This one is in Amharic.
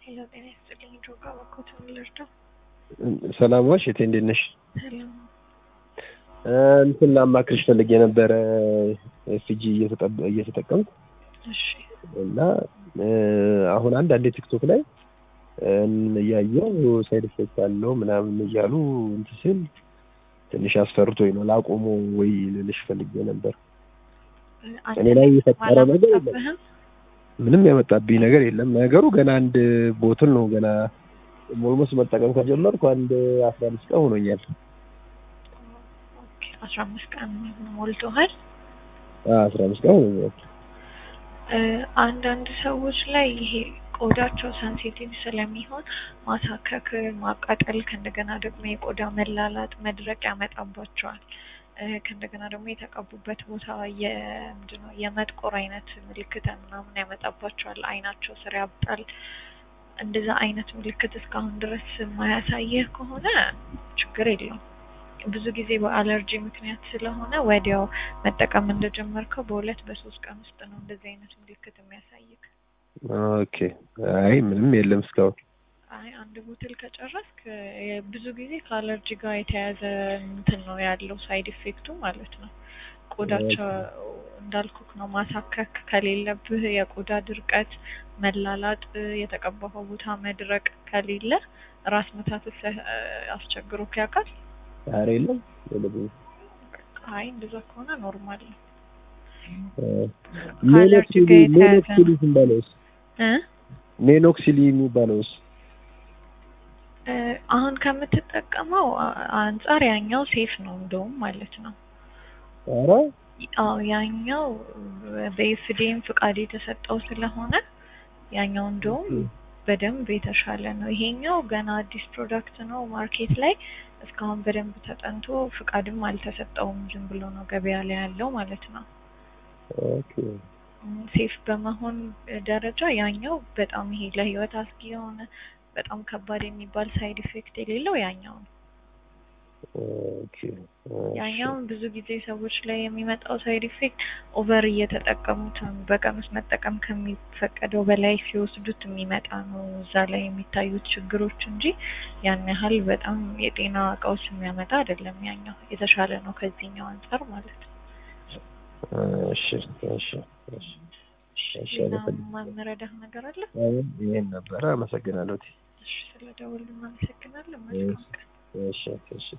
ሄሎ ጤና ይስጥልኝ ጆጋ በኮት ልርዳው? ሰላም ዋልሽ እቴ እንዴት ነሽ? ሰላም እንትን ላማክርሽ ፈልጌ ነበረ ኤፍጂ እየተጠቀምኩ እሺ እና አሁን አንዳንዴ ቲክቶክ ላይ እያየው ሳይድ ኢፌክት አለው ምናምን እያሉ እንትን ስል ትንሽ አስፈርቶኝ ነው ላቆሞ ወይ ልልሽ ፈልጌ ነበር። እኔ ላይ የፈጠረ ነገር የለም። አላመጣብህም? ምንም ያመጣብኝ ነገር የለም። ነገሩ ገና አንድ ቦትል ነው ገና ኦልሞስት መጠቀም ከጀመርኩ አንድ አስራ አምስት ቀን ሆኖኛል። ኦኬ አስራ አምስት ቀን ሞልቶሃል? አስራ አምስት ቀን ሆኖኛል። እ አንዳንድ ሰዎች ላይ ይሄ ቆዳቸው ሰንሲቲቭ ስለሚሆን ማሳከክ፣ ማቃጠል ከእንደገና ደግሞ የቆዳ መላላጥ፣ መድረቅ ያመጣባቸዋል። እ ከእንደገና ደግሞ የተቀቡበት ቦታ የምንድን ነው የመጥቆር አይነት ምልክት ምናምን ያመጣባቸዋል። አይናቸው ስር ያብጣል። እንደዛ አይነት ምልክት እስካሁን ድረስ የማያሳየህ ከሆነ ችግር የለውም። ብዙ ጊዜ በአለርጂ ምክንያት ስለሆነ ወዲያው መጠቀም እንደጀመርከው በሁለት በሶስት ቀን ውስጥ ነው እንደዚህ አይነት ምልክት የሚያሳይክ። ኦኬ አይ ምንም የለም እስካሁን። አይ አንድ ቦትል ከጨረስክ እ ብዙ ጊዜ ከአለርጂ ጋር የተያያዘ እንትን ነው ያለው ሳይድ ኢፌክቱ ማለት ነው። ቆዳቸው እንዳልኩክ ነው ማሳከክ ከሌለብህ የቆዳ ድርቀት፣ መላላጥ፣ የተቀባኸው ቦታ መድረቅ ከሌለ ራስ ምታት አስቸግሮክ ያውቃል? ኧረ የለም የለብኝም። አይ እንደዛ ከሆነ ኖርማል ነው። ሜኖክሲሊ ጋር የተያያዘ ሜኖክሲሊ የሚባለውስ እ ሜኖክሲሊ የሚባለውስ እ አሁን ከምትጠቀመው አ- አንጻር ያኛው ሴፍ ነው እንደውም ማለት ነው። ኧረ አዎ ያኛው በኤፍዲኤም ፍቃድ የተሰጠው ስለሆነ ያኛው እንደውም በደንብ የተሻለ ነው። ይሄኛው ገና አዲስ ፕሮዳክት ነው ማርኬት ላይ እስካሁን በደንብ ተጠንቶ ፍቃድም አልተሰጠውም። ዝም ብሎ ነው ገበያ ላይ ያለው ማለት ነው። ኦኬ ሴፍ በመሆን ደረጃ ያኛው በጣም ይሄ ለህይወት አስጊ የሆነ በጣም ከባድ የሚባል ሳይድ ኢፌክት የሌለው ያኛው ነው። ኦኬ ያኛውን ብዙ ጊዜ ሰዎች ላይ የሚመጣው ሳይድ ኢፌክት ኦቨር እየተጠቀሙት በቀን ውስጥ መጠቀም ከሚፈቀደው በላይ ሲወስዱት የሚመጣ ነው። እዛ ላይ የሚታዩት ችግሮች እንጂ ያን ያህል በጣም የጤና ቀውስ የሚያመጣ አይደለም። ያኛው የተሻለ ነው ከዚህኛው አንጻር ማለት ነው። እሺ እሺ እሺ እሺ ሌላ አመሰግናለሁ። መረዳህ ነገር አለ? አይ ይሄን ነበረ። አመሰግናለሁ። እሺ ስለደወሉ አመሰግናለሁ። መልካም ቀን። እሺ እሺ